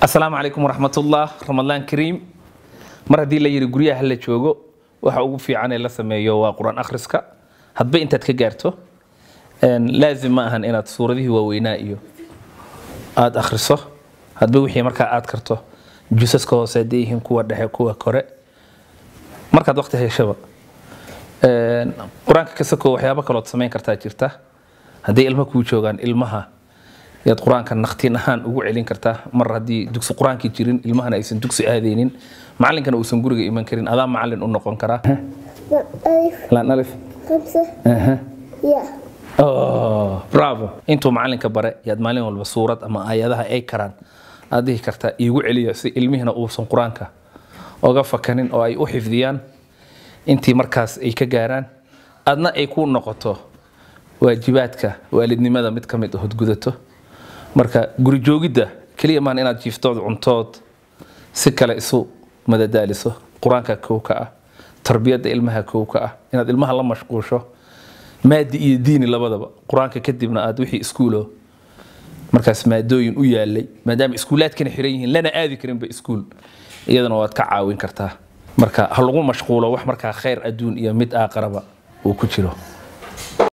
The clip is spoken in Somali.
asalaamu calaykum waraxmatullah ramadaan kariim mar haddii la yidhi guryaha la joogo waxa ugu fiican ee la sameeyo waa qur-aan akhriska hadba intaad ka gaarto laazim ma ahan inaad suuradihii waaweynaa iyo aada akhriso hadba wixii markaa aad karto jusaska hoose hadday yihiin kuwa dhexe kuwa kore markaad waqti heshaba qur-aanka ka sako waxyaabo kalood samayn kartaa jirta hadday ilmo kuu joogaan ilmaha yaad qur-aanka naqtiin ahaan ugu celin kartaa mar haddii dugsi qur-aankii jirin ilmahana aysan dugsi aadaynin macalinkana uusan guriga iman karin adaa macalin u noqon karaa ألف laan alif خمسة Aha. يا Oh, bravo intuu macalinka bare yaad maalin walba suurad ama aayadaha ay karaan aad dhihi kartaa iigu celiya si ilmihina uusan qur-aanka oga fakanin oo ay u xifdiyaan intii markaas ay ka gaaraan adna ay ku noqoto waajibaadka waalidnimada mid ka mid ahood gudato marka guri joogidda keliya maan inaad jiiftood cuntood si kale isu madadaaliso qur-aanka kow ka ah tarbiyadda ilmaha kow ka ah inaad ilmaha la mashquusho maadi iyo diini labadaba qur-aanka kadibna aad wixii iskuulo markaas maadooyin u yaalay maadaama iskuulaadkana xiran yihiin lana aadi karinba iskuul iyadana waad ka caawin kartaa marka ha lagu mashquulo wax markaa khayr adduun iyo mid aaqaraba uu ku jiro